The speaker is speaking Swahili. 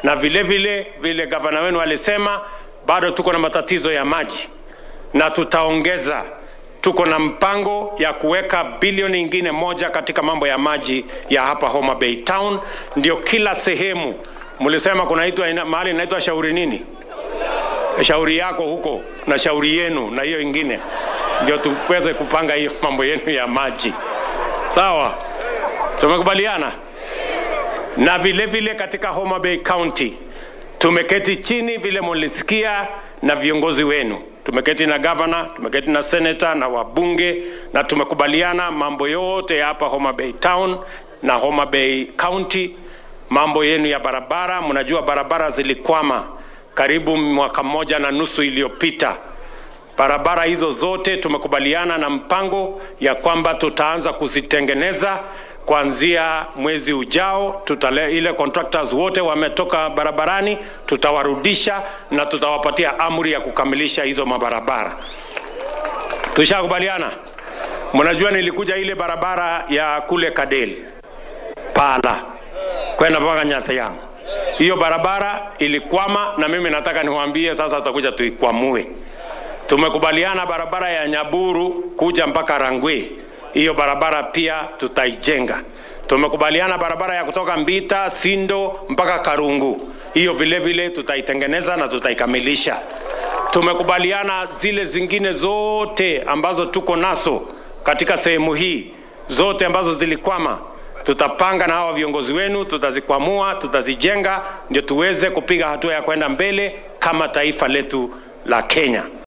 na vile vile vile gavana wenu alisema, bado tuko na matatizo ya maji na tutaongeza tuko na mpango ya kuweka bilioni ingine moja katika mambo ya maji ya hapa Homa Bay Town, ndio kila sehemu. Mlisema kunaitwa ina- mahali inaitwa shauri nini? Shauri yako huko na shauri yenu na hiyo ingine, ndio tuweze kupanga hiyo mambo yenu ya maji. Sawa, tumekubaliana. Na vile vile katika Homa Bay County tumeketi chini, vile mulisikia, na viongozi wenu tumeketi na gavana, tumeketi na seneta na wabunge, na tumekubaliana mambo yote ya hapa Homa Bay Town na Homa Bay County, mambo yenu ya barabara. Mnajua barabara zilikwama karibu mwaka mmoja na nusu iliyopita. Barabara hizo zote tumekubaliana na mpango ya kwamba tutaanza kuzitengeneza kuanzia mwezi ujao. Tutale, ile contractors wote wametoka barabarani, tutawarudisha na tutawapatia amri ya kukamilisha hizo mabarabara. Tushakubaliana. Mnajua nilikuja ile barabara ya kule Kadel Pala kwenda mpaka Nyathiang. Hiyo barabara ilikwama, na mimi nataka niwaambie sasa, tutakuja tuikwamue. Tumekubaliana barabara ya Nyaburu kuja mpaka Rangwe, hiyo barabara pia tutaijenga. Tumekubaliana barabara ya kutoka Mbita, Sindo mpaka Karungu, hiyo vile vile tutaitengeneza na tutaikamilisha. Tumekubaliana zile zingine zote ambazo tuko nazo katika sehemu hii zote ambazo zilikwama tutapanga na hawa viongozi wenu, tutazikwamua, tutazijenga, ndio tuweze kupiga hatua ya kwenda mbele kama taifa letu la Kenya.